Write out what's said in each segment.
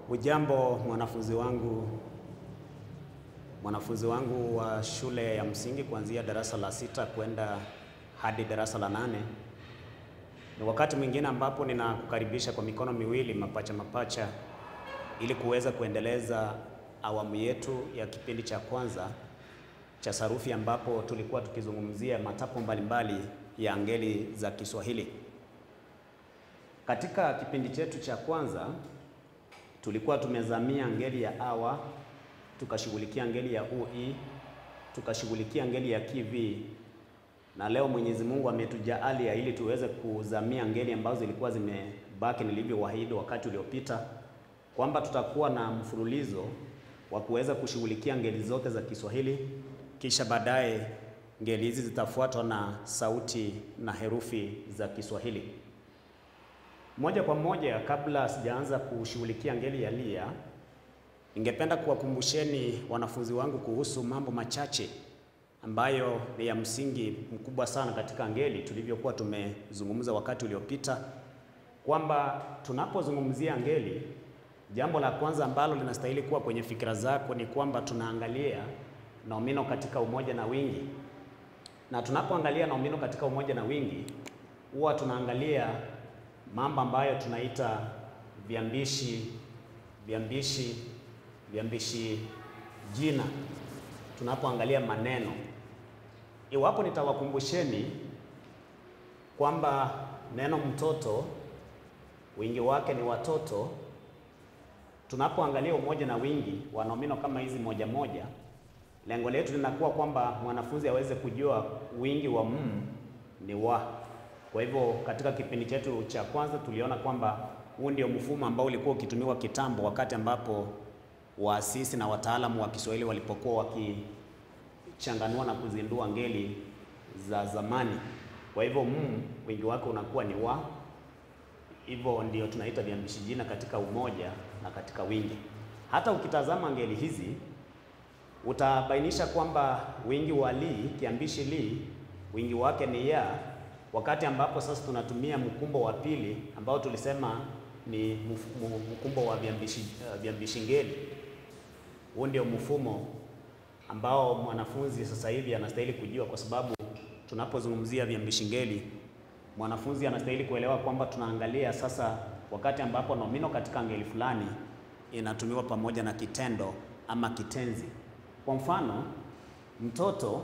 Ujambo mwanafunzi wangu, mwanafunzi wangu wa shule ya msingi kuanzia darasa la sita kwenda hadi darasa la nane. Ni wakati mwingine ambapo ninakukaribisha kwa mikono miwili mapacha mapacha, ili kuweza kuendeleza awamu yetu ya kipindi cha kwanza cha sarufi, ambapo tulikuwa tukizungumzia matapo mbalimbali ya ngeli za Kiswahili. Katika kipindi chetu cha kwanza tulikuwa tumezamia ngeli ya awa, tukashughulikia ngeli ya ui, tukashughulikia ngeli ya kivi, na leo Mwenyezi Mungu ametujaalia ili tuweze kuzamia ngeli ambazo zilikuwa zimebaki nilivyowaahidi wakati uliopita, kwamba tutakuwa na mfululizo wa kuweza kushughulikia ngeli zote za Kiswahili, kisha baadaye ngeli hizi zitafuatwa na sauti na herufi za Kiswahili. Moja kwa moja, kabla sijaanza kushughulikia ngeli ya lia, ningependa kuwakumbusheni wanafunzi wangu kuhusu mambo machache ambayo ni ya msingi mkubwa sana katika ngeli tulivyokuwa tumezungumza wakati uliopita, kwamba tunapozungumzia ngeli, jambo la kwanza ambalo linastahili kuwa kwenye fikira zako ni kwamba tunaangalia nomino katika umoja na wingi, na tunapoangalia nomino katika umoja na wingi huwa tunaangalia mambo ambayo tunaita viambishi viambishi viambishi jina tunapoangalia maneno. Iwapo nitawakumbusheni kwamba neno mtoto wingi wake ni watoto, tunapoangalia umoja na wingi wa nomino kama hizi moja moja, lengo letu linakuwa kwamba mwanafunzi aweze kujua wingi wa m ni wa kwa hivyo katika kipindi chetu cha kwanza tuliona kwamba huu ndio mfumo ambao ulikuwa ukitumiwa kitambo, wakati ambapo waasisi na wataalamu wa Kiswahili walipokuwa wakichanganua na kuzindua ngeli za zamani. Kwa hivyo m wingi wake unakuwa ni wa, hivyo ndio tunaita viambishi jina katika umoja na katika wingi. Hata ukitazama ngeli hizi utabainisha kwamba wingi wa li, kiambishi li, wingi wake ni ya wakati ambapo sasa tunatumia mkumbo wa pili ambao tulisema ni mkumbo wa viambishi uh, viambishi ngeli. Huu ndio mfumo ambao mwanafunzi sasa hivi anastahili kujua, kwa sababu tunapozungumzia viambishi ngeli, mwanafunzi anastahili kuelewa kwamba tunaangalia sasa wakati ambapo nomino katika ngeli fulani inatumiwa pamoja na kitendo ama kitenzi. Kwa mfano, mtoto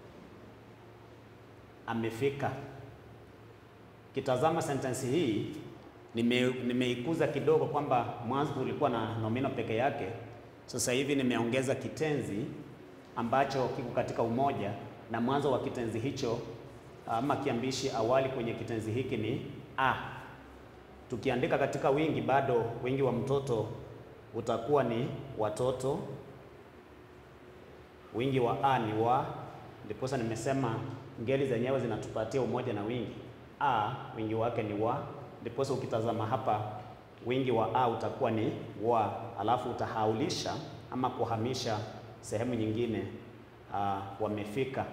amefika Kitazama sentensi hii nimeikuza nime kidogo, kwamba mwanzo ulikuwa na nomino peke yake. Sasa hivi nimeongeza kitenzi ambacho kiko katika umoja, na mwanzo wa kitenzi hicho ama kiambishi awali kwenye kitenzi hiki ni a. Tukiandika katika wingi, bado wingi wa mtoto utakuwa ni watoto, wingi wa a ni wa, ndiposa nimesema ngeli zenyewe zinatupatia umoja na wingi a wingi wake ni wa, ndiposa ukitazama hapa wingi wa a utakuwa ni wa, alafu utahaulisha ama kuhamisha sehemu nyingine a, wamefika.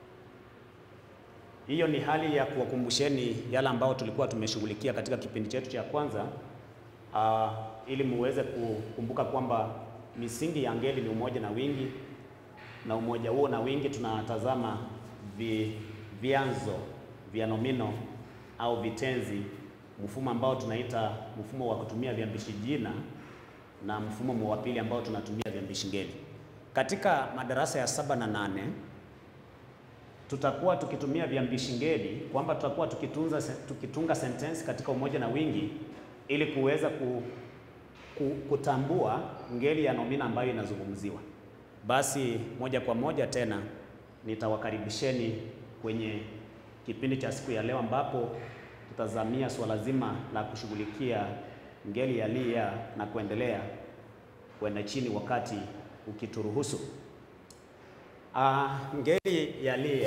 Hiyo ni hali ya kuwakumbusheni yale ambayo tulikuwa tumeshughulikia katika kipindi chetu cha kwanza a, ili muweze kukumbuka kwamba misingi ya ngeli ni umoja na wingi, na umoja huo na wingi tunatazama vi, vyanzo vya nomino au vitenzi, mfumo ambao tunaita mfumo wa kutumia viambishi jina na mfumo wa pili ambao tunatumia viambishi ngeli. Katika madarasa ya saba na nane tutakuwa tukitumia viambishi ngeli, kwamba tutakuwa tukitunza, tukitunga sentensi katika umoja na wingi ili kuweza ku, ku, kutambua ngeli ya nomino ambayo inazungumziwa. Basi moja kwa moja tena nitawakaribisheni kwenye kipindi cha siku ya leo ambapo tutazamia swala zima la kushughulikia ngeli ya lia na kuendelea kwenda chini wakati ukituruhusu. Ah, ngeli ya lia,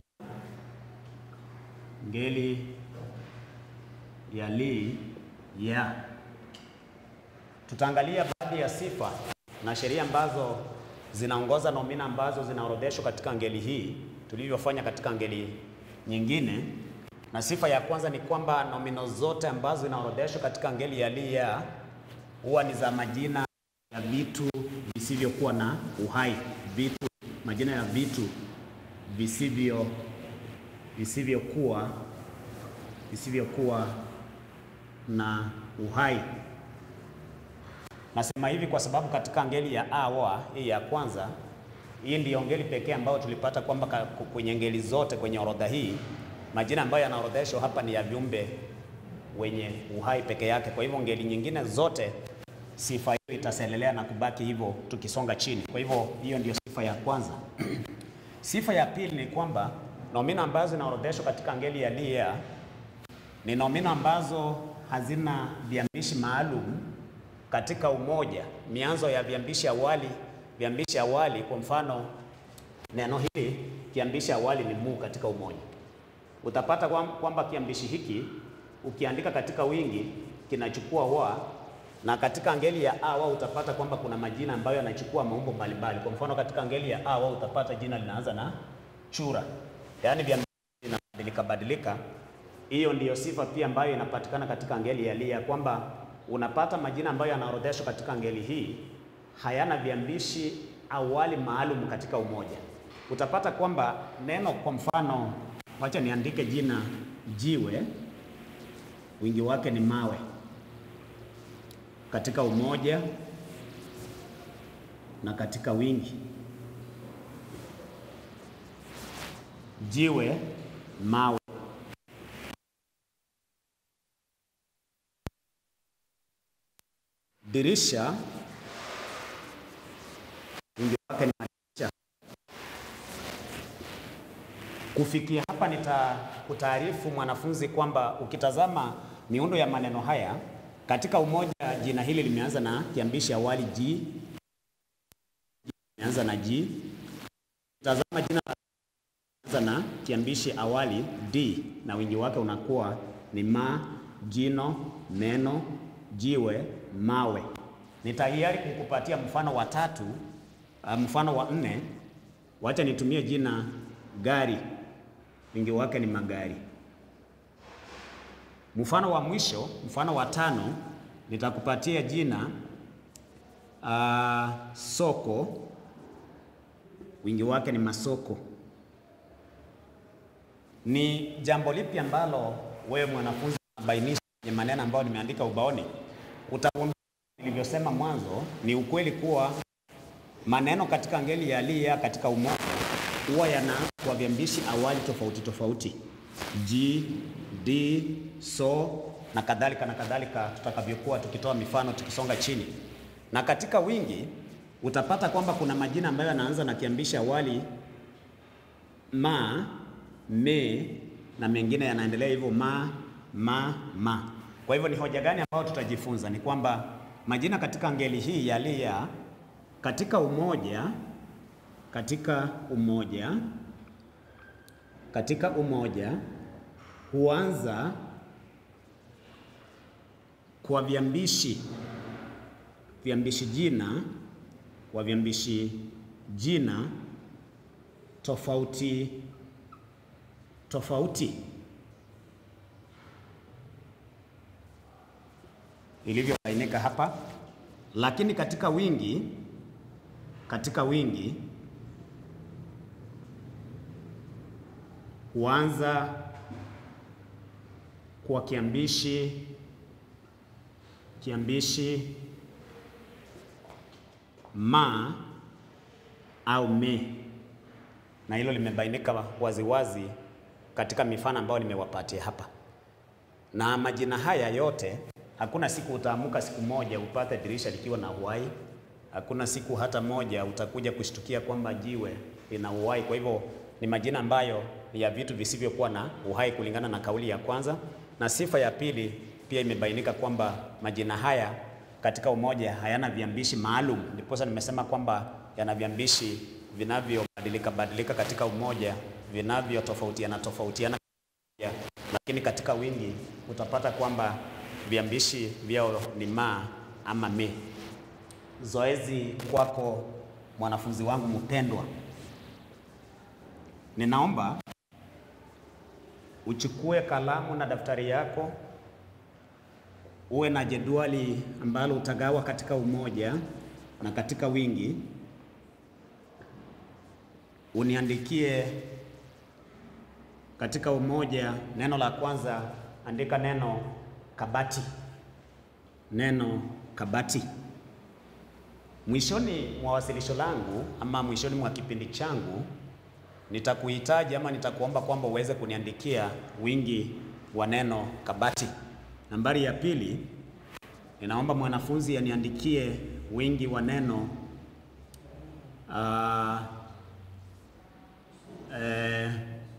ngeli ya li ya, tutaangalia baadhi ya sifa na sheria ambazo zinaongoza nomina ambazo zinaorodheshwa katika ngeli hii tulivyofanya katika ngeli nyingine na sifa ya kwanza ni kwamba nomino zote ambazo zinaorodheshwa katika ngeli ya li ya huwa ni za majina ya vitu visivyokuwa na uhai, vitu, majina ya vitu visivyo visivyokuwa visivyokuwa na uhai. Nasema hivi kwa sababu katika ngeli ya awa hii ya kwanza, hii ndiyo ngeli pekee ambayo tulipata kwamba kwenye ngeli zote kwenye orodha hii majina ambayo yanaorodheshwa hapa ni ya viumbe wenye uhai peke yake. Kwa hivyo ngeli nyingine zote sifa hiyo itaselelea na kubaki hivyo tukisonga chini. Kwa hivyo hiyo ndiyo sifa ya kwanza. Sifa ya pili ni kwamba nomino ambazo zinaorodheshwa katika ngeli ya lia ni nomino ambazo hazina viambishi maalum katika umoja. Mianzo ya viambishi awali, viambishi awali, kwa mfano neno hili kiambishi awali ni mu katika umoja. Utapata kwamba kiambishi hiki ukiandika katika wingi kinachukua wa, na katika ngeli ya awa utapata kwamba kuna majina ambayo yanachukua maumbo mbalimbali. Kwa mfano katika ngeli ya awa utapata jina linaanza na chura, yaani viambishi vinabadilika badilika. Hiyo ndiyo sifa pia ambayo inapatikana katika ngeli ya lia, kwamba unapata majina ambayo yanaorodheshwa katika ngeli hii hayana viambishi awali maalum katika umoja. Utapata kwamba neno, kwa mfano, wacha niandike jina jiwe, wingi wake ni mawe katika umoja na katika wingi. Jiwe, mawe. Dirisha, wingi wake ni madirisha. Kufikia hapa, nitakutaarifu mwanafunzi kwamba ukitazama miundo ya maneno haya katika umoja, jina hili limeanza na kiambishi awali ji, limeanza na ji. Tazama jina limeanza na kiambishi awali d, na wingi wake unakuwa ni ma, jino, neno, jiwe, mawe. Nitahiari kukupatia mfano wa tatu, uh, mfano wa nne. Wacha nitumie jina gari, wingi wake ni magari. Mfano wa mwisho, mfano wa tano, nitakupatia jina uh, soko, wingi wake ni masoko. Ni jambo lipi ambalo wewe mwanafunzi unabainisha kwenye maneno ambayo nimeandika ubaoni? Utagundua nilivyosema mwanzo, ni ukweli kuwa maneno katika ngeli ya lia katika umoja huwa yana kwa viambishi awali tofauti tofauti, ji, di, so na kadhalika na kadhalika, tutakavyokuwa tukitoa mifano tukisonga chini. Na katika wingi utapata kwamba kuna majina ambayo yanaanza na kiambishi awali ma, me na mengine yanaendelea hivyo ma, ma, ma. Kwa hivyo ni hoja gani ambayo tutajifunza? Ni kwamba majina katika ngeli hii ya lia katika umoja katika umoja katika umoja huanza kwa viambishi viambishi jina kwa viambishi jina tofauti tofauti ilivyobainika hapa, lakini katika wingi katika wingi huanza kwa kiambishi kiambishi ma au me, na hilo limebainika waziwazi katika mifano ambayo nimewapatia hapa. Na majina haya yote, hakuna siku utaamka siku moja upate dirisha likiwa na uhai. Hakuna siku hata moja utakuja kushtukia kwamba jiwe lina uhai. Kwa hivyo ni majina ambayo ni ya vitu visivyokuwa na uhai kulingana na kauli ya kwanza, na sifa ya pili pia imebainika kwamba majina haya katika umoja hayana viambishi maalum. Ndiposa nimesema kwamba yana viambishi vinavyobadilika badilika katika umoja, vinavyotofautiana tofautiana, lakini katika wingi utapata kwamba viambishi vyao ni ma ama me. Zoezi kwako mwanafunzi wangu mpendwa, ninaomba uchukue kalamu na daftari yako, uwe na jedwali ambalo utagawa katika umoja na katika wingi uniandikie katika umoja. Neno la kwanza andika neno kabati, neno kabati. Mwishoni mwa wasilisho langu ama mwishoni mwa kipindi changu nitakuhitaji ama nitakuomba kwamba uweze kuniandikia wingi wa neno kabati. Nambari ya pili, ninaomba mwanafunzi aniandikie wingi wa neno uh, eh,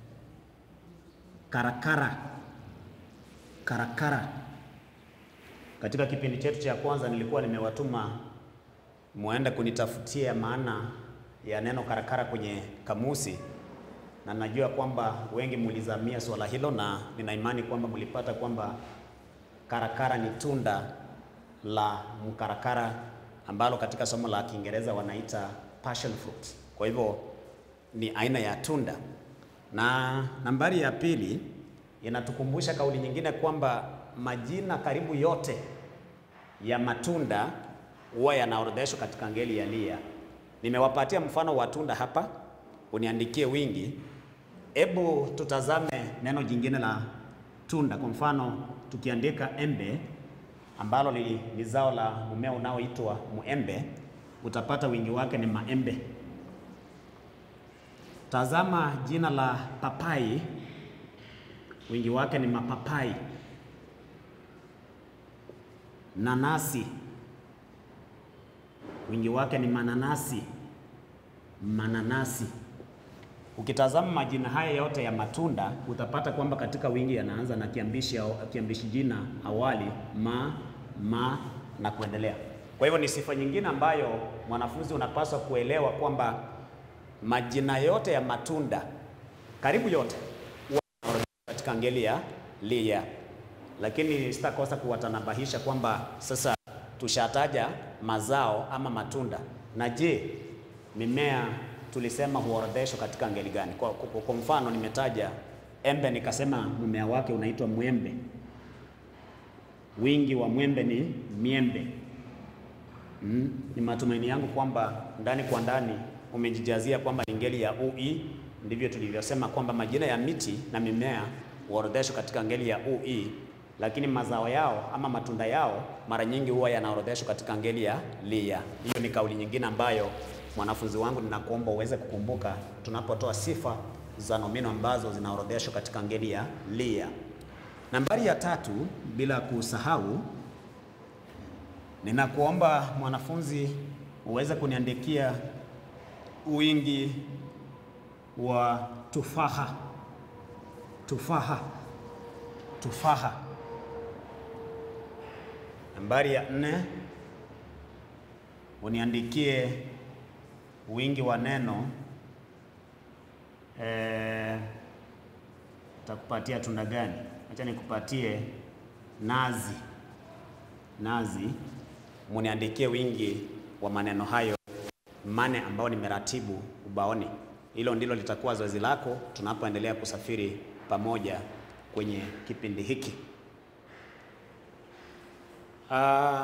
karakara karakara. Katika kipindi chetu cha kwanza nilikuwa nimewatuma muende kunitafutia maana ya neno karakara kwenye kamusi, na najua kwamba wengi mulizamia swala hilo, na nina imani kwamba mlipata kwamba karakara ni tunda la mkarakara ambalo katika somo la Kiingereza wanaita passion fruit. Kwa hivyo ni aina ya tunda. Na nambari ya pili inatukumbusha kauli nyingine kwamba majina karibu yote ya matunda huwa yanaorodheshwa katika ngeli ya lia. Nimewapatia mfano wa tunda hapa, uniandikie wingi. Hebu tutazame neno jingine la tunda. Kwa mfano tukiandika embe ambalo ni zao la mmea unaoitwa muembe, utapata wingi wake ni maembe. Tazama jina la papai, wingi wake ni mapapai. Nanasi, wingi wake ni mananasi, mananasi. Ukitazama majina haya yote ya matunda utapata kwamba katika wingi yanaanza na kiambishi, kiambishi jina awali ma, ma na kuendelea. Kwa hivyo ni sifa nyingine ambayo mwanafunzi unapaswa kuelewa kwamba majina yote ya matunda karibu yote huwa katika ngeli ya lia, lakini sitakosa kuwatanabahisha kwamba sasa tushataja mazao ama matunda, na je, mimea tulisema huorodheshwa katika ngeli gani? Kwa, kwa, kwa mfano nimetaja embe nikasema mmea wake unaitwa mwembe, wingi wa mwembe ni miembe. Mm, ni matumaini yangu kwamba ndani kwa ndani umejijazia kwamba ni ngeli ya ui. Ndivyo tulivyosema kwamba majina ya miti na mimea huorodheshwa katika ngeli ya ui, lakini mazao yao ama matunda yao mara nyingi huwa yanaorodheshwa katika ngeli ya lia. Hiyo ni kauli nyingine ambayo mwanafunzi wangu ninakuomba uweze kukumbuka tunapotoa sifa za nomino ambazo zinaorodheshwa katika ngeli ya lia. Nambari ya tatu, bila kusahau, ninakuomba mwanafunzi uweze kuniandikia wingi wa tufaha. Tufaha, tufaha. Nambari ya nne, uniandikie wingi wa neno eh, takupatia tunda gani? Acha nikupatie nazi. Nazi, muniandikie wingi wa maneno hayo mane ambao nimeratibu ubaoni. Hilo ndilo litakuwa zoezi lako tunapoendelea kusafiri pamoja kwenye kipindi hiki. Uh,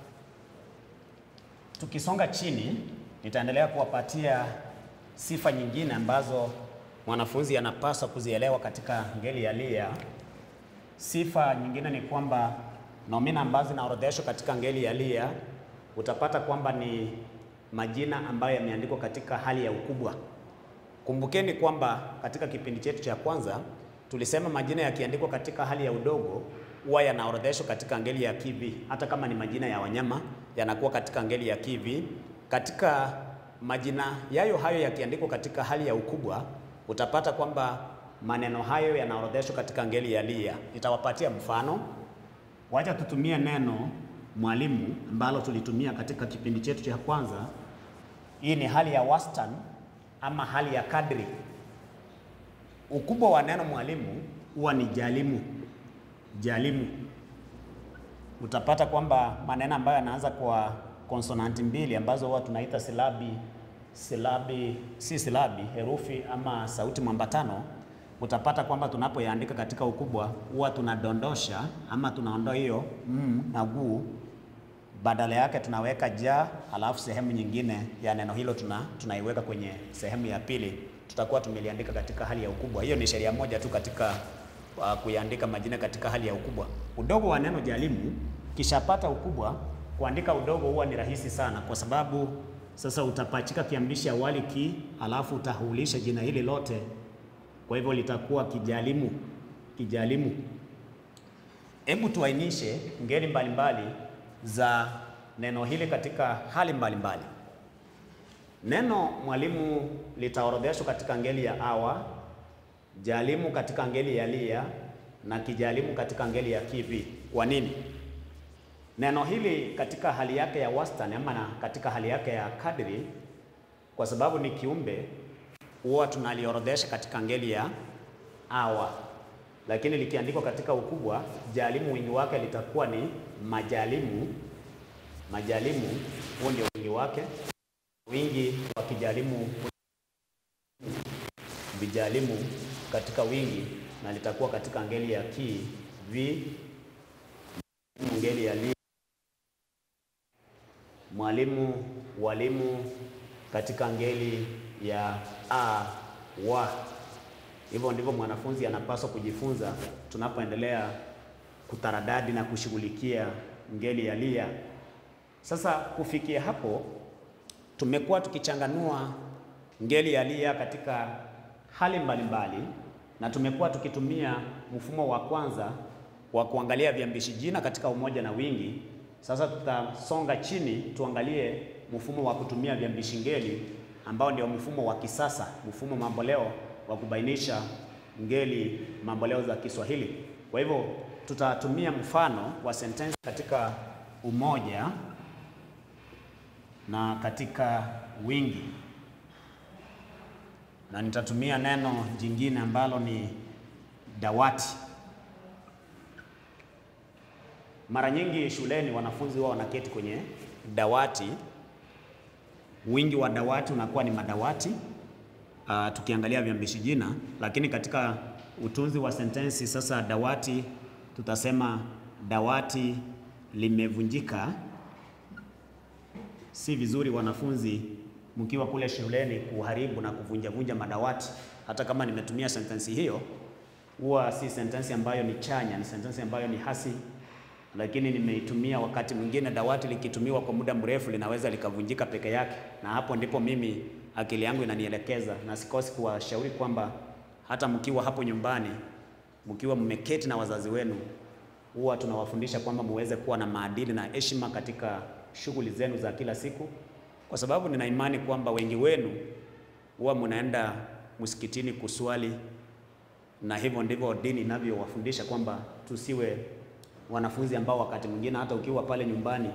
tukisonga chini nitaendelea kuwapatia sifa nyingine ambazo mwanafunzi anapaswa kuzielewa katika ngeli ya lia. Sifa nyingine ni kwamba nomina ambazo zinaorodheshwa katika ngeli ya lia utapata kwamba ni majina ambayo yameandikwa katika hali ya ukubwa. Kumbukeni kwamba katika kipindi chetu cha kwanza tulisema majina yakiandikwa katika hali ya udogo huwa yanaorodheshwa katika ngeli ya kivi. Hata kama ni majina ya wanyama yanakuwa katika ngeli ya kivi. Katika majina yayo hayo yakiandikwa katika hali ya ukubwa, utapata kwamba maneno hayo yanaorodheshwa katika ngeli ya lia. Nitawapatia mfano. Wacha tutumie neno mwalimu ambalo tulitumia katika kipindi chetu cha kwanza. Hii ni hali ya wastani ama hali ya kadri. Ukubwa wa neno mwalimu huwa ni jalimu. Jalimu, utapata kwamba maneno ambayo yanaanza kwa konsonanti mbili ambazo huwa tunaita silabi, silabi si silabi, herufi ama sauti mwambatano, utapata kwamba tunapoyaandika katika ukubwa huwa tunadondosha ama tunaondoa hiyo m na gu badala yake tunaweka ja, halafu sehemu nyingine ya neno hilo tuna, tunaiweka kwenye sehemu ya pili, tutakuwa tumeliandika katika hali ya ukubwa. Hiyo ni sheria moja tu katika uh, kuiandika majina katika hali ya ukubwa. Udogo wa neno jalimu kishapata ukubwa, kuandika udogo huwa ni rahisi sana, kwa sababu sasa utapachika kiambishi awali ki, halafu utahulisha jina hili lote, kwa hivyo litakuwa kijalimu. Kijalimu. Hebu tuainishe ngeli mbalimbali za neno hili katika hali mbalimbali mbali. Neno mwalimu litaorodheshwa katika ngeli ya awa, jalimu katika ngeli ya lia na kijalimu katika ngeli ya kivi. Kwa nini? Neno hili katika hali yake ya wastani ama na katika hali yake ya kadri, kwa sababu ni kiumbe, huwa tunaliorodhesha katika ngeli ya awa lakini likiandikwa katika ukubwa, jalimu wingi wake litakuwa ni majalimu. Majalimu, huo ndio wingi wake. Wingi wa kijalimu, vijalimu katika wingi, na litakuwa katika ngeli ya ki vi, ngeli ya li. Mwalimu, walimu katika ngeli ya a wa Hivyo ndivyo mwanafunzi anapaswa kujifunza tunapoendelea kutaradadi na kushughulikia ngeli ya lia. Sasa kufikia hapo, tumekuwa tukichanganua ngeli ya lia katika hali mbalimbali mbali, na tumekuwa tukitumia mfumo wa kwanza wa kuangalia viambishi jina katika umoja na wingi. Sasa tutasonga chini tuangalie mfumo wa kutumia viambishi ngeli ambao ndio mfumo wa kisasa, mfumo mamboleo wa kubainisha ngeli mamboleo za Kiswahili. Kwa hivyo tutatumia mfano wa sentensi katika umoja na katika wingi, na nitatumia neno jingine ambalo ni dawati. Mara nyingi shuleni wanafunzi wao wanaketi kwenye dawati. Wingi wa dawati unakuwa ni madawati. Uh, tukiangalia viambishi jina, lakini katika utunzi wa sentensi sasa, dawati tutasema dawati limevunjika. Si vizuri wanafunzi mkiwa kule shuleni kuharibu na kuvunjavunja madawati. Hata kama nimetumia sentensi hiyo, huwa si sentensi ambayo ni chanya, ni sentensi ambayo ni hasi, lakini nimeitumia wakati mwingine. Dawati likitumiwa kwa muda mrefu linaweza likavunjika peke yake, na hapo ndipo mimi akili yangu inanielekeza na sikosi kuwashauri kwamba hata mkiwa hapo nyumbani, mkiwa mmeketi na wazazi wenu, huwa tunawafundisha kwamba muweze kuwa na maadili na heshima katika shughuli zenu za kila siku, kwa sababu nina imani kwamba wengi wenu huwa mnaenda msikitini kuswali, na hivyo ndivyo dini inavyowafundisha kwamba tusiwe wanafunzi ambao wakati mwingine hata ukiwa pale nyumbani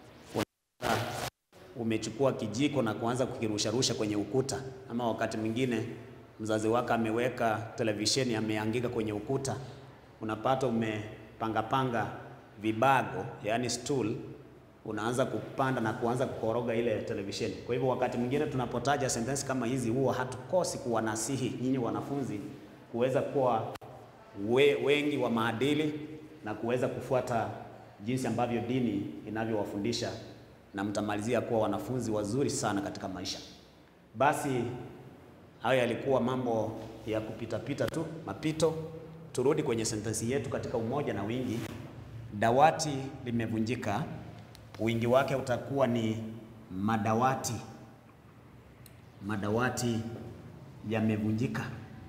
umechukua kijiko na kuanza kukirusharusha kwenye ukuta, ama wakati mwingine mzazi wako ameweka televisheni ameangika kwenye ukuta, unapata umepangapanga vibago, yaani stool, unaanza kupanda na kuanza kukoroga ile televisheni. Kwa hivyo wakati mwingine tunapotaja sentensi kama hizi, huwa hatukosi kuwanasihi nyinyi wanafunzi kuweza kuwa we, wengi wa maadili na kuweza kufuata jinsi ambavyo dini inavyowafundisha na mtamalizia kuwa wanafunzi wazuri sana katika maisha. Basi hayo yalikuwa mambo ya kupitapita tu, mapito. Turudi kwenye sentensi yetu katika umoja na wingi. Dawati limevunjika, wingi wake utakuwa ni madawati. Madawati yamevunjika,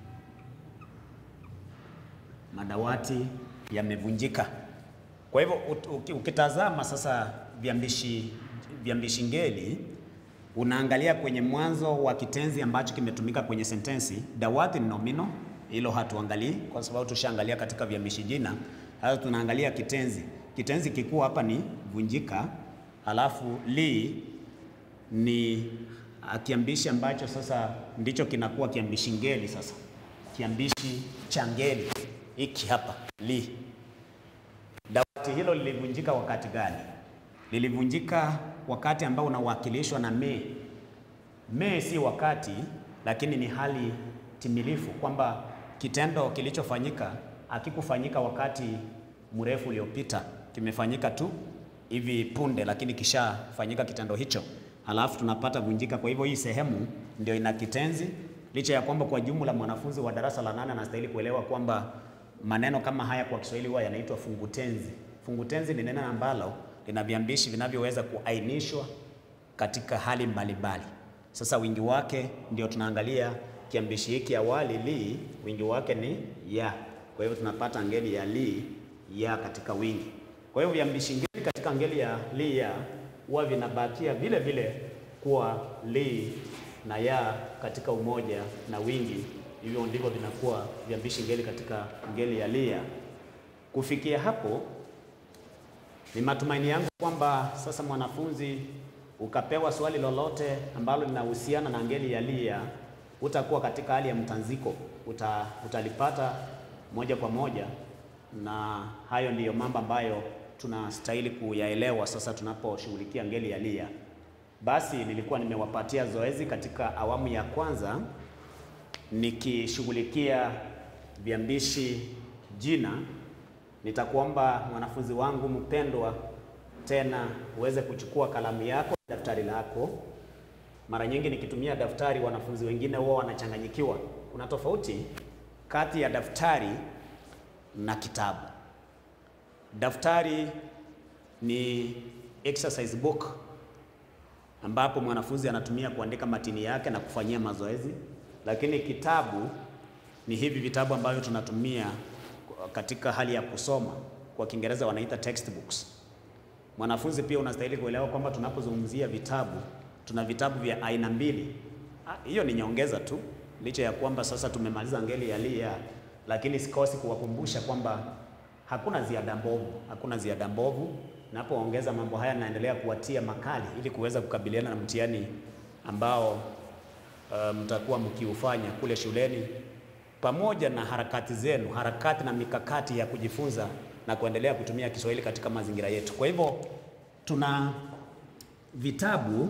madawati yamevunjika. Kwa hivyo ukitazama sasa viambishi viambishi ngeli unaangalia kwenye mwanzo wa kitenzi ambacho kimetumika kwenye sentensi. Dawati ni nomino, hilo hatuangalii kwa sababu tushaangalia katika viambishi jina. Sasa tunaangalia kitenzi. Kitenzi kikuu hapa ni vunjika, halafu li ni kiambishi ambacho sasa ndicho kinakuwa kiambishi ngeli. Sasa kiambishi cha ngeli hiki hapa li. Dawati hilo lilivunjika wakati gani? Lilivunjika wakati ambao unawakilishwa na me. Me si wakati, lakini ni hali timilifu, kwamba kitendo kilichofanyika hakikufanyika wakati mrefu uliopita, kimefanyika tu hivi punde, lakini kishafanyika kitendo hicho, halafu tunapata vunjika. Kwa hivyo hii sehemu ndio ina kitenzi, licha ya kwamba kwa jumla mwanafunzi wa darasa la nane anastahili kuelewa kwamba maneno kama haya kwa Kiswahili huwa yanaitwa fungutenzi. Fungutenzi ni neno ambalo lina viambishi vinavyoweza kuainishwa katika hali mbalimbali. Sasa wingi wake ndio tunaangalia kiambishi hiki awali li, wingi wake ni ya. Kwa hivyo tunapata ngeli ya li ya katika wingi. Kwa hivyo viambishi ngeli katika ngeli ya li ya huwa vinabakia vile vile kuwa li na ya katika umoja na wingi. Hivyo ndivyo vinakuwa viambishi ngeli katika ngeli ya li ya. Kufikia hapo, ni matumaini yangu kwamba sasa mwanafunzi ukapewa swali lolote ambalo linahusiana na ngeli ya li ya utakuwa katika hali ya mtanziko, uta, utalipata moja kwa moja, na hayo ndiyo mambo ambayo tunastahili kuyaelewa sasa tunaposhughulikia ngeli ya li ya. Basi nilikuwa nimewapatia zoezi katika awamu ya kwanza nikishughulikia viambishi jina. Nitakuomba mwanafunzi wangu mpendwa, tena uweze kuchukua kalamu yako, daftari lako. Mara nyingi nikitumia daftari, wanafunzi wengine huwa wanachanganyikiwa. Kuna tofauti kati ya daftari na kitabu. Daftari ni exercise book ambapo mwanafunzi anatumia kuandika matini yake na kufanyia mazoezi, lakini kitabu ni hivi vitabu ambavyo tunatumia katika hali ya kusoma, kwa Kiingereza wanaita textbooks. Mwanafunzi pia unastahili kuelewa kwamba tunapozungumzia vitabu, tuna vitabu vya aina mbili. Hiyo ni nyongeza tu, licha ya kwamba sasa tumemaliza ngeli ya li ya, lakini sikosi kuwakumbusha kwamba hakuna ziada mbovu, hakuna ziada mbovu. Napoongeza mambo haya, naendelea kuwatia makali ili kuweza kukabiliana na mtihani ambao uh, mtakuwa mkiufanya kule shuleni pamoja na harakati zenu, harakati na mikakati ya kujifunza na kuendelea kutumia Kiswahili katika mazingira yetu. Kwa hivyo tuna vitabu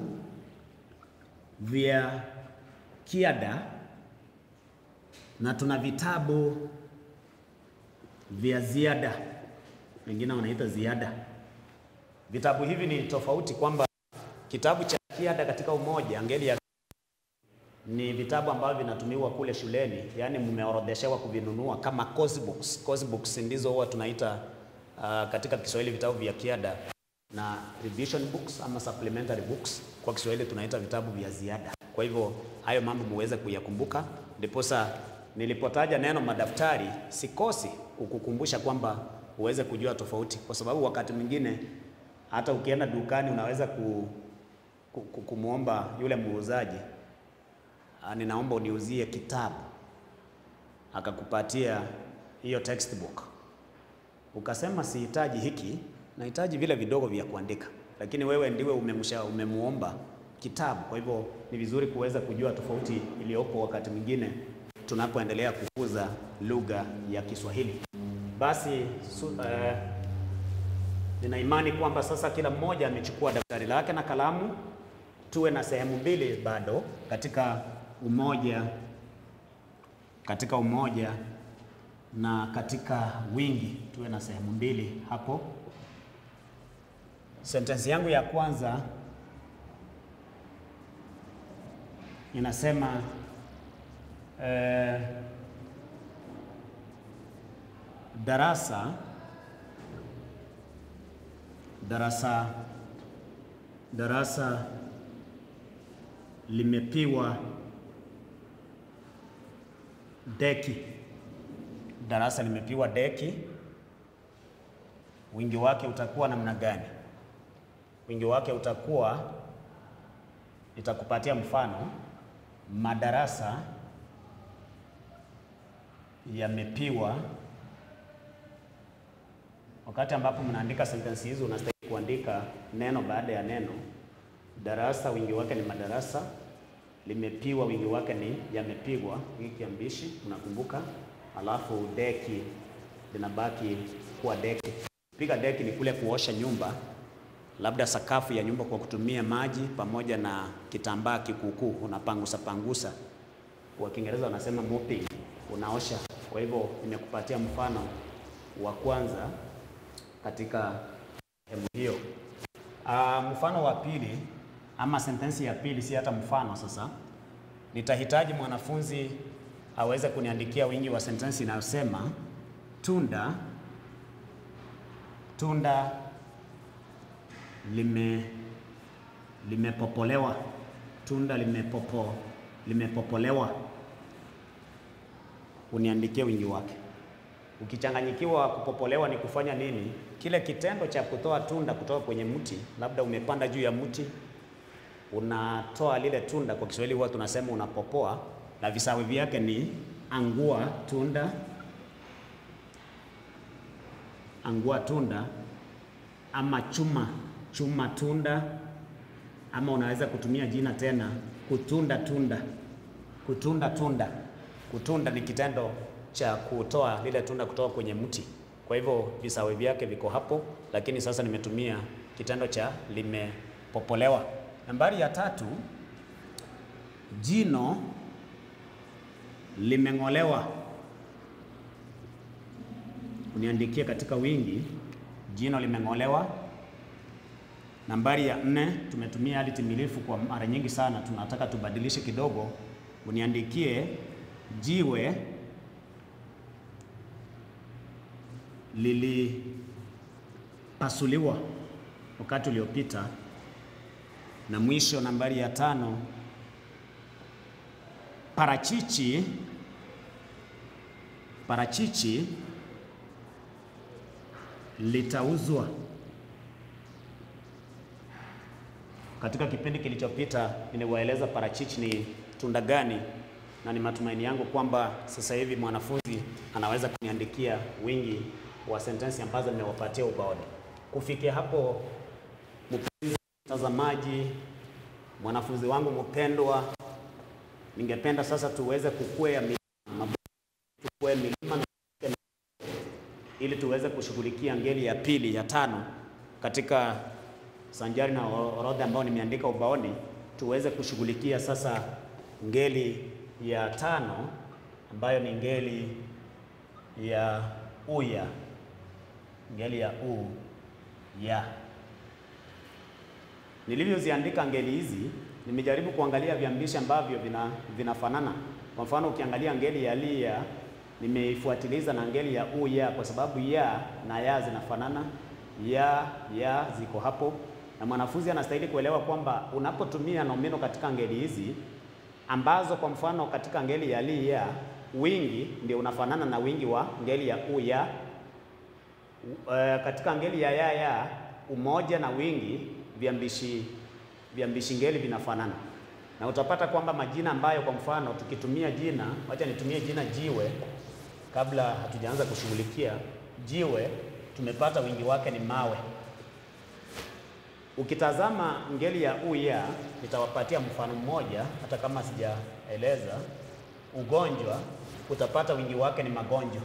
vya kiada na tuna vitabu vya ziada, wengine wanaita ziada. Vitabu hivi ni tofauti kwamba kitabu cha kiada katika umoja ngeli ya ni vitabu ambavyo vinatumiwa kule shuleni, yaani mmeorodheshewa kuvinunua kama course books. Course books ndizo huwa tunaita uh, katika Kiswahili vitabu vya kiada, na revision books ama supplementary books kwa Kiswahili tunaita vitabu vya ziada. Kwa hivyo hayo mambo muweze kuyakumbuka, ndiposa nilipotaja neno madaftari sikosi kukukumbusha kwamba uweze kujua tofauti, kwa sababu wakati mwingine hata ukienda dukani unaweza ku, ku, ku, kumwomba yule muuzaji ninaomba uniuzie kitabu, akakupatia hiyo textbook, ukasema sihitaji hiki, nahitaji vile vidogo vya kuandika, lakini wewe ndiwe umemsha umemuomba kitabu. Kwa hivyo ni vizuri kuweza kujua tofauti iliyopo wakati mwingine tunapoendelea kukuza lugha ya Kiswahili. Basi su, uh, nina imani kwamba sasa kila mmoja amechukua daftari lake na kalamu. Tuwe na sehemu mbili bado katika umoja katika umoja na katika wingi, tuwe na sehemu mbili hapo. Sentensi yangu ya kwanza inasema eh, darasa darasa darasa limepiwa deki. Darasa limepiwa deki. Wingi wake utakuwa namna gani? Wingi wake utakuwa, nitakupatia mfano, madarasa yamepiwa. Wakati ambapo mnaandika sentensi hizo, unastahili kuandika neno baada ya neno. Darasa wingi wake ni madarasa limepiwa wingi wake ni yamepigwa, hiki kiambishi unakumbuka. Alafu deki linabaki kuwa deki. Piga deki ni kule kuosha nyumba, labda sakafu ya nyumba kwa kutumia maji pamoja na kitambaa kikuukuu, unapangusa pangusa. Kwa Kiingereza wanasema mopping, unaosha. Kwa hivyo nimekupatia mfano wa kwanza katika sehemu hiyo. Uh, mfano wa pili ama sentensi ya pili, si hata mfano. Sasa nitahitaji mwanafunzi aweze kuniandikia wingi wa sentensi inayosema tunda tunda lime limepopolewa, tunda limepopo limepopolewa. Uniandikie wingi wake. Ukichanganyikiwa, kupopolewa ni kufanya nini? Kile kitendo cha kutoa tunda kutoka kwenye mti, labda umepanda juu ya mti, unatoa lile tunda, kwa Kiswahili huwa tunasema unapopoa, na visawi vyake ni angua tunda, angua tunda, ama chuma chuma tunda, ama unaweza kutumia jina tena kutunda tunda, kutunda tunda. Kutunda ni kitendo cha kutoa lile tunda kutoka kwenye mti. Kwa hivyo visawe vyake viko hapo, lakini sasa nimetumia kitendo cha limepopolewa. Nambari ya tatu, jino limeng'olewa. Uniandikie katika wingi, jino limeng'olewa. Nambari ya nne, tumetumia hali timilifu kwa mara nyingi sana, tunataka tubadilishe kidogo. Uniandikie jiwe lilipasuliwa wakati uliopita. Na mwisho nambari ya tano, parachichi parachichi litauzwa. Katika kipindi kilichopita niliwaeleza parachichi ni tunda gani, na ni matumaini yangu kwamba sasa hivi mwanafunzi anaweza kuniandikia wingi wa sentensi ambazo nimewapatia ubaoni. Kufikia hapo, mpenzi mtazamaji, mwanafunzi wangu mpendwa, ningependa sasa tuweze kukwea milima, tukwee milima na ili tuweze kushughulikia ngeli ya pili ya tano katika sanjari na orodha ambayo nimeandika ubaoni, tuweze kushughulikia sasa ngeli ya tano ambayo ni ngeli ya uya, ngeli ya u ya. Nilivyoziandika ngeli hizi, nimejaribu kuangalia viambishi ambavyo vina vinafanana. Kwa mfano, ukiangalia ngeli ya lia nimeifuatiliza na ngeli ya u ya, kwa sababu ya na ya zinafanana, ya ya ziko hapo, na mwanafunzi anastahili kuelewa kwamba unapotumia nomino katika ngeli hizi ambazo kwa mfano katika ngeli ya li ya wingi ndio unafanana na wingi wa ngeli ya u ya. Uh, katika ngeli ya ya ya umoja na wingi viambishi viambishi ngeli vinafanana, na utapata kwamba majina ambayo kwa mfano tukitumia jina, wacha nitumie jina jiwe kabla hatujaanza kushughulikia jiwe, tumepata wingi wake ni mawe. Ukitazama ngeli ya u ya, nitawapatia mfano mmoja, hata kama sijaeleza. Ugonjwa utapata wingi wake ni magonjwa.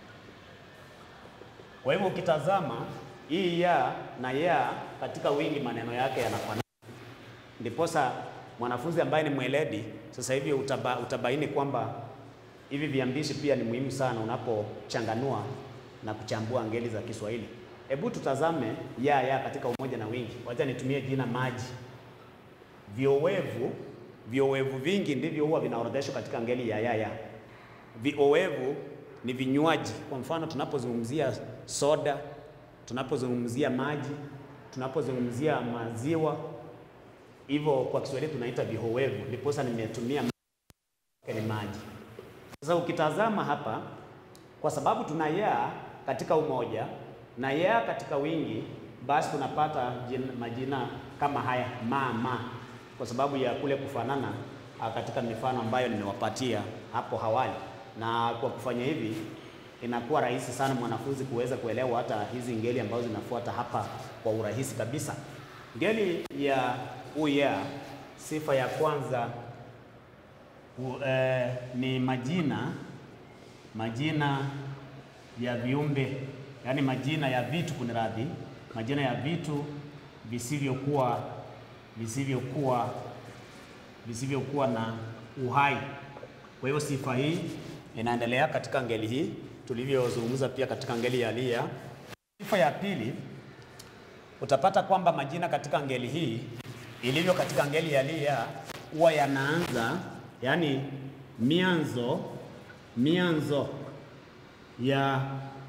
Kwa hivyo ukitazama hii ya na ya katika wingi, maneno yake yanafanana. Ndiposa mwanafunzi ambaye ni mweledi sasa hivi utaba, utabaini kwamba hivi viambishi pia ni muhimu sana unapochanganua na kuchambua ngeli za Kiswahili. Hebu tutazame ya ya katika umoja na wingi. Wacha nitumie jina maji. Viowevu, viowevu vingi ndivyo huwa vinaorodheshwa katika ngeli ya ya ya. Viowevu ni vinywaji. Kwa mfano tunapozungumzia soda, tunapozungumzia maji, tunapozungumzia maziwa, hivyo kwa Kiswahili tunaita vihowevu. Ndiposa nimetumia ni maji. Sasa ukitazama hapa, kwa sababu tuna ya katika umoja na ya katika wingi, basi tunapata jina, majina kama haya ma ma, kwa sababu ya kule kufanana katika mifano ambayo nimewapatia hapo awali. Na kwa kufanya hivi, inakuwa rahisi sana mwanafunzi kuweza kuelewa hata hizi ngeli ambazo zinafuata hapa kwa urahisi kabisa. Ngeli ya uya, sifa ya kwanza U, eh, ni majina majina ya viumbe, yaani majina ya vitu, kuniradhi, majina ya vitu visivyokuwa visivyokuwa visivyokuwa na uhai. Kwa hiyo sifa hii inaendelea katika ngeli hii tulivyozungumza pia katika ngeli ya lia. Sifa ya pili utapata kwamba majina katika ngeli hii ilivyo katika ngeli ya lia huwa yanaanza yani mianzo mianzo ya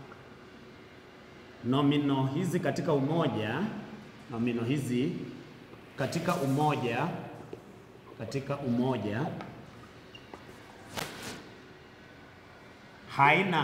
nomino hizi katika umoja, nomino hizi katika umoja, katika umoja haina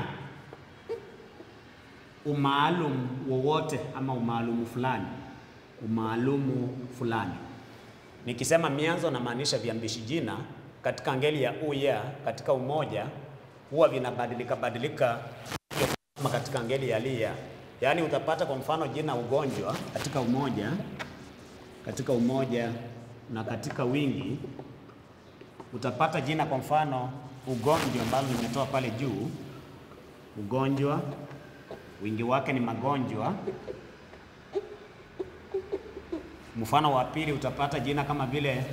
umaalum wowote ama umaalumu fulani, umaalumu fulani. Nikisema mianzo namaanisha viambishi jina katika ngeli ya uya katika umoja huwa vinabadilika badilika kama katika ngeli ya lia. Yaani utapata kwa mfano jina ugonjwa katika umoja, katika umoja na katika wingi utapata jina kwa mfano ugonjwa ambalo limetoa pale juu, ugonjwa wingi wake ni magonjwa. Mfano wa pili utapata jina kama vile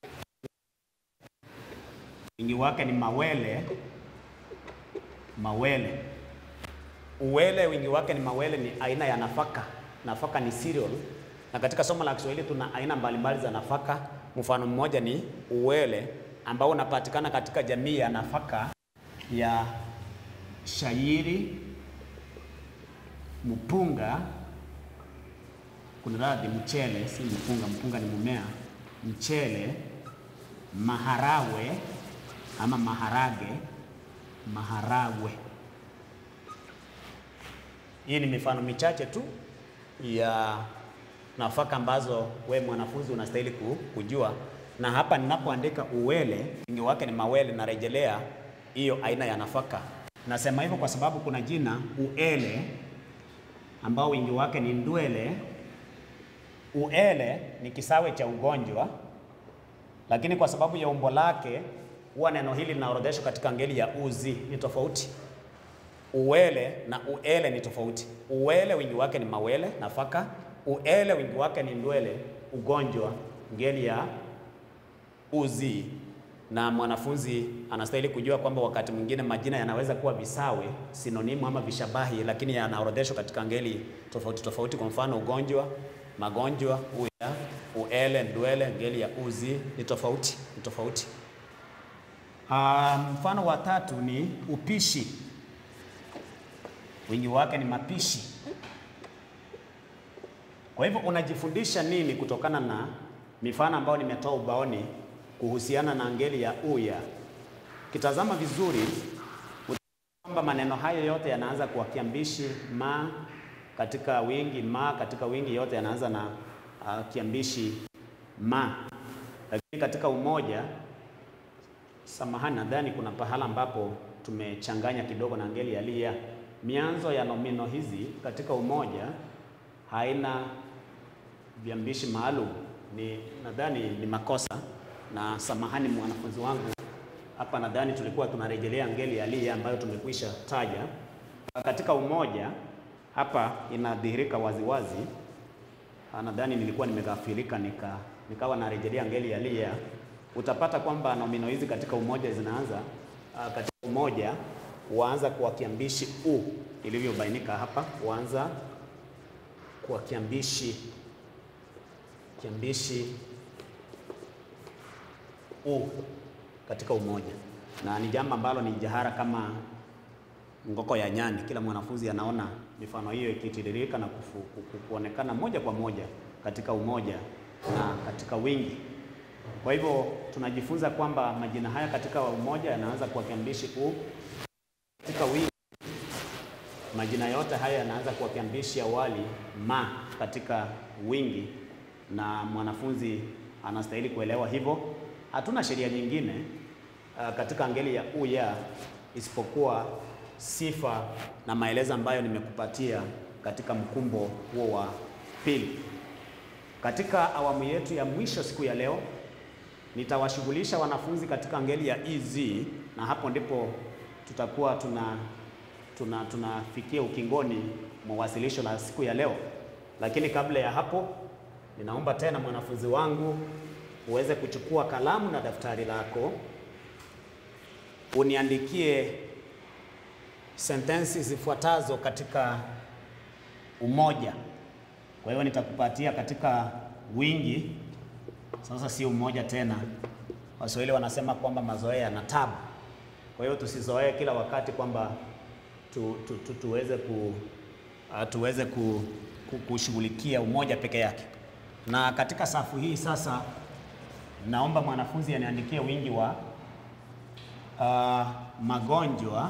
wingi wake ni mawele, mawele. Uwele wingi wake ni mawele, ni aina ya nafaka. Nafaka ni cereal, na katika somo la Kiswahili tuna aina mbalimbali za nafaka. Mfano mmoja ni uwele ambao unapatikana katika jamii ya nafaka ya shayiri, mpunga, kuna radhi, mchele, si mpunga. Mpunga ni mmea. Mchele, maharawe ama maharage, maharagwe. Hii ni mifano michache tu ya nafaka ambazo we mwanafunzi unastahili kujua, na hapa ninapoandika uwele wingi wake ni mawele, narejelea hiyo aina ya nafaka. Nasema hivyo kwa sababu kuna jina uele ambao wingi wake ni ndwele. Uele ni kisawe cha ugonjwa, lakini kwa sababu ya umbo lake huwa neno hili linaorodheshwa katika ngeli ya uzi, ni tofauti. Uwele na uele ni tofauti. Uwele wingi wake ni mawele, nafaka. Uele wingi wake ni ndwele, ugonjwa, ngeli ya uzi. Na mwanafunzi anastahili kujua kwamba wakati mwingine majina yanaweza kuwa visawe, sinonimu ama vishabahi, lakini yanaorodheshwa katika ngeli tofauti tofauti. Kwa mfano ugonjwa, magonjwa, uya, uele, ndwele, ngeli ya uzi ni tofauti, ni tofauti. Uh, mfano wa tatu ni upishi, wingi wake ni mapishi. Kwa hivyo unajifundisha nini kutokana na mifano ambayo nimetoa ubaoni kuhusiana na ngeli ya uya? Kitazama vizuri kwamba maneno hayo yote yanaanza kwa kiambishi ma katika wingi, ma katika wingi, yote yanaanza na uh, kiambishi ma, lakini katika umoja Samahani, nadhani kuna pahala ambapo tumechanganya kidogo na ngeli ya lia. Mianzo ya nomino hizi katika umoja haina viambishi maalum, ni nadhani ni makosa, na samahani mwanafunzi wangu, hapa nadhani tulikuwa tunarejelea ngeli ya lia ambayo tumekwisha taja. Katika umoja hapa inadhihirika waziwazi, nadhani nilikuwa nimeghafilika nika nikawa narejelea ngeli ya lia utapata kwamba nomino hizi katika umoja zinaanza uh, katika umoja huanza kwa kiambishi u ilivyobainika hapa, huanza kwa kiambishi kiambishi u katika umoja, na ni jambo ambalo ni jahara kama ngoko ya nyani. Kila mwanafunzi anaona mifano hiyo ikitiririka na kufu, kuonekana moja kwa moja katika umoja na katika wingi. Kwa hivyo tunajifunza kwamba majina haya katika umoja yanaanza kwa kiambishi u, katika wingi majina yote haya yanaanza kwa kiambishi awali ma katika wingi, na mwanafunzi anastahili kuelewa hivyo. Hatuna sheria nyingine uh, katika ngeli ya u ya isipokuwa sifa na maelezo ambayo nimekupatia katika mkumbo huo wa pili. Katika awamu yetu ya mwisho siku ya leo nitawashughulisha wanafunzi katika ngeli ya ez na hapo ndipo tutakuwa tuna tuna tunafikia ukingoni mwa wasilisho la siku ya leo. Lakini kabla ya hapo, ninaomba tena mwanafunzi wangu uweze kuchukua kalamu na daftari lako uniandikie sentensi zifuatazo katika umoja. Kwa hiyo nitakupatia katika wingi, sasa sio mmoja tena. Waswahili wanasema kwamba mazoea yana tabu. Kwa hiyo tusizoee kila wakati kwamba tu, tu, tu, tuweze ku uh, tuweze ku, ku, kushughulikia umoja peke yake. Na katika safu hii sasa, naomba mwanafunzi aniandikie wingi wa uh, magonjwa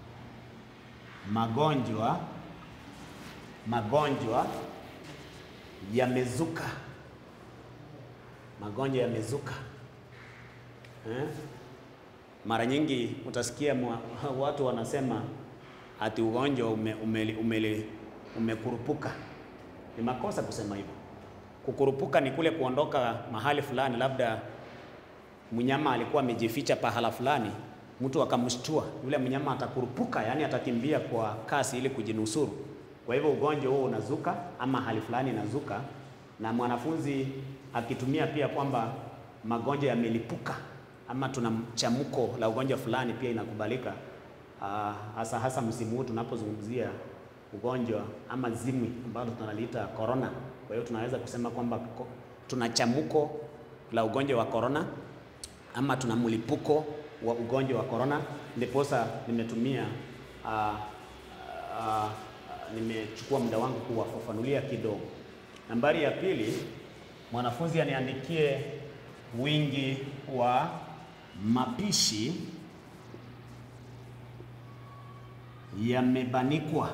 magonjwa magonjwa yamezuka, magonjwa yamezuka eh? Mara nyingi utasikia mwa, watu wanasema ati ugonjwa ume, ume, ume, umekurupuka. Ni makosa kusema hivyo. Kukurupuka ni kule kuondoka mahali fulani, labda mnyama alikuwa amejificha pahala fulani, mtu akamshtua, yule mnyama atakurupuka, yani atakimbia kwa kasi ili kujinusuru. Kwa hivyo ugonjwa huo unazuka ama hali fulani inazuka, na mwanafunzi akitumia pia kwamba magonjwa yamelipuka ama tuna mchamuko la ugonjwa fulani pia inakubalika, uh, hasa hasa msimu huu tunapozungumzia ugonjwa ama zimwi ambalo tunaliita corona. Kwa hiyo tunaweza kusema kwamba tuna chamuko la ugonjwa wa corona ama tuna mlipuko wa ugonjwa wa corona, ndiposa nimetumia uh, uh, nimechukua muda wangu kuwafafanulia kidogo. Nambari ya pili, mwanafunzi aniandikie wingi wa mapishi yamebanikwa.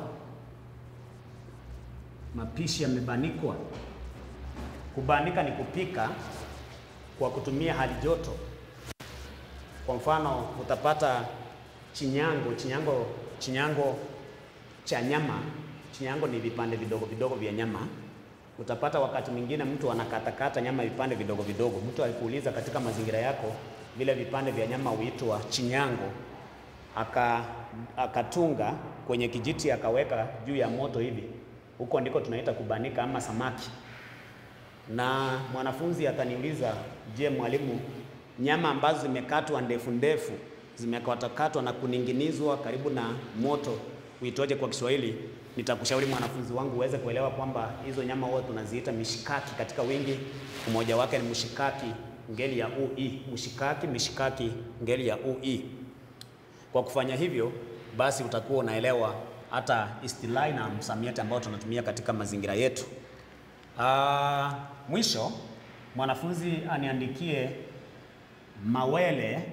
Mapishi yamebanikwa. Kubanika ni kupika kwa kutumia hali joto. Kwa mfano, utapata chinyango, chinyango, chinyango cha nyama. Chinyango ni vipande vidogo vidogo vya nyama. Utapata wakati mwingine mtu anakatakata nyama vipande vidogo vidogo. Mtu alikuuliza katika mazingira yako vile vipande vya nyama huitwa chinyango, aka akatunga kwenye kijiti akaweka juu ya moto hivi, huko ndiko tunaita kubanika ama samaki. Na mwanafunzi ataniuliza, je, mwalimu, nyama ambazo zimekatwa ndefu ndefu zimekatakatwa na kuninginizwa karibu na moto huitoje kwa Kiswahili? Nitakushauri mwanafunzi wangu uweze kuelewa kwamba hizo nyama huwa tunaziita mishikaki katika wingi. Umoja wake ni mshikaki ngeli ya ui, mshikaki, mishikaki ngeli ya ui. Kwa kufanya hivyo, basi utakuwa unaelewa hata istilahi na msamiati ambao tunatumia katika mazingira yetu. Aa, mwisho mwanafunzi aniandikie mawele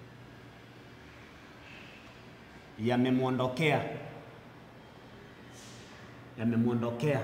yamemwondokea yamemwondokea.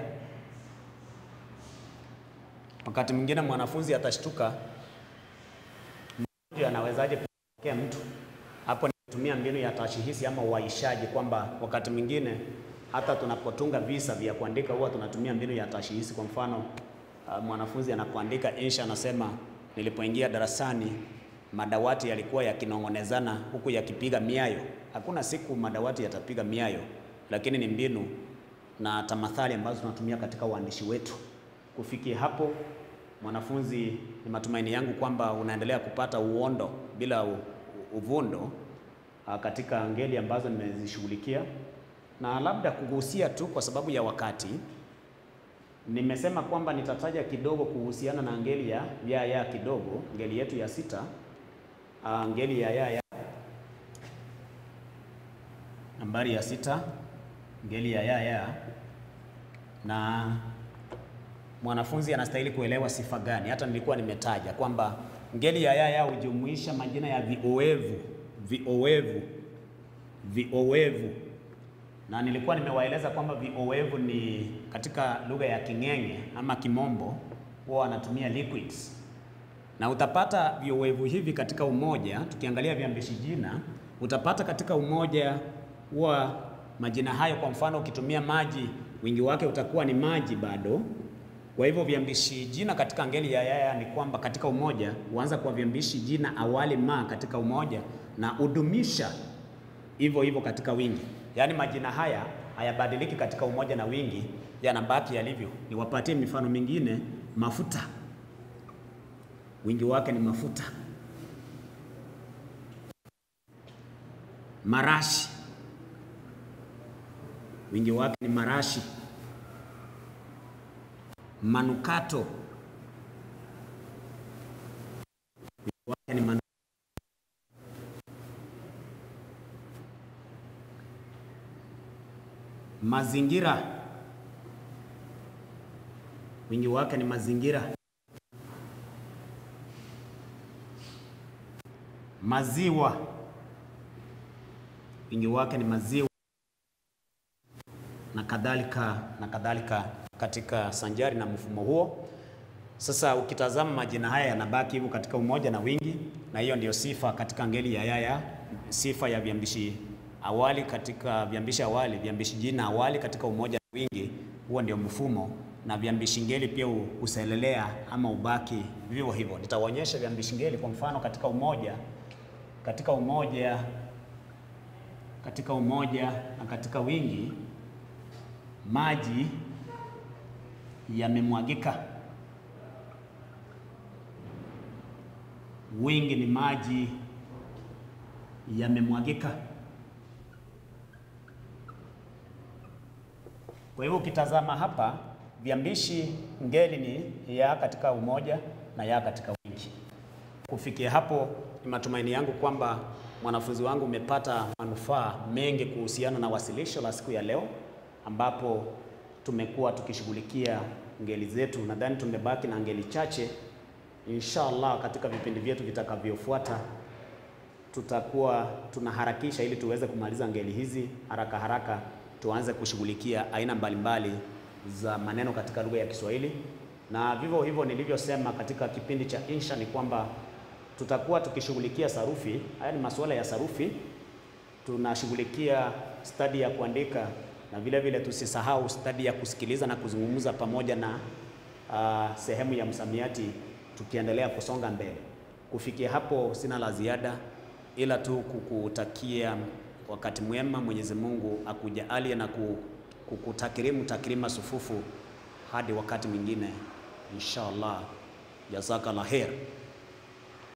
Wakati mwingine mwanafunzi atashtuka, mgonjwa anawezaje kuondokea mtu? Hapo nitumia mbinu ya tashihisi ama uaishaji, kwamba wakati mwingine hata tunapotunga visa vya kuandika huwa tunatumia mbinu ya tashihisi. Kwa mfano, uh, mwanafunzi anapoandika insha anasema, nilipoingia darasani madawati yalikuwa yakinong'onezana huku yakipiga miayo. Hakuna siku madawati yatapiga miayo, lakini ni mbinu na tamathali ambazo tunatumia katika uandishi wetu. Kufikia hapo, mwanafunzi, ni matumaini yangu kwamba unaendelea kupata uondo bila u, uvundo katika ngeli ambazo nimezishughulikia, na labda kugusia tu kwa sababu ya wakati, nimesema kwamba nitataja kidogo kuhusiana na ngeli ya ya ya kidogo, ngeli yetu ya sita, ngeli ya ya ya nambari ya sita ngeli ya ya ya na mwanafunzi anastahili kuelewa sifa gani. Hata nilikuwa nimetaja kwamba ngeli ya ya ya hujumuisha majina ya viowevu viowevu viowevu, na nilikuwa nimewaeleza kwamba viowevu ni katika lugha ya King'eng'e ama Kimombo huwa wanatumia liquids, na utapata viowevu hivi katika umoja. Tukiangalia viambishi jina, utapata katika umoja huwa majina hayo, kwa mfano ukitumia maji, wingi wake utakuwa ni maji bado. Kwa hivyo viambishi jina katika ngeli ya yaya ni kwamba katika umoja huanza kwa viambishi jina awali ma katika umoja na udumisha hivyo hivyo katika wingi. Yaani majina haya hayabadiliki katika umoja na wingi, yanabaki yalivyo. Niwapatie mifano mingine. Mafuta, wingi wake ni mafuta. Marashi wingi wake ni marashi. manukato wingi wake ni manu... mazingira wingi wake ni mazingira. Maziwa wingi wake ni maziwa, na kadhalika na kadhalika, katika sanjari na mfumo huo. Sasa ukitazama majina haya yanabaki hivyo katika umoja na wingi, na hiyo ndiyo sifa katika ngeli ya yaya, sifa ya viambishi awali katika viambishi awali, viambishi jina awali katika umoja na wingi, huo ndio mfumo na viambishi ngeli pia uselelea ama ubaki vivyo hivyo. Nitaonyesha viambishi ngeli kwa mfano katika umoja, katika umoja, katika umoja na katika wingi, maji yamemwagika. Wingi ni maji yamemwagika. Kwa hivyo ukitazama hapa viambishi ngeli ni ya katika umoja na ya katika wingi. Kufikia hapo, ni matumaini yangu kwamba mwanafunzi wangu umepata manufaa mengi kuhusiana na wasilisho la siku ya leo, ambapo tumekuwa tukishughulikia ngeli zetu. Nadhani tumebaki na ngeli chache. Inshallah, katika vipindi vyetu vitakavyofuata tutakuwa tunaharakisha ili tuweze kumaliza ngeli hizi haraka haraka, tuanze kushughulikia aina mbalimbali za maneno katika lugha ya Kiswahili. Na vivyo hivyo nilivyosema katika kipindi cha insha ni kwamba tutakuwa tukishughulikia sarufi. Haya ni masuala ya sarufi, tunashughulikia stadi ya kuandika na vile vile tusisahau stadi ya kusikiliza na kuzungumza pamoja na uh, sehemu ya msamiati, tukiendelea kusonga mbele. Kufikia hapo, sina la ziada ila tu kukutakia wakati mwema. Mwenyezi Mungu akujalie na kukutakirimu takrima sufufu hadi wakati mwingine insha Allah. Jazakallah khair.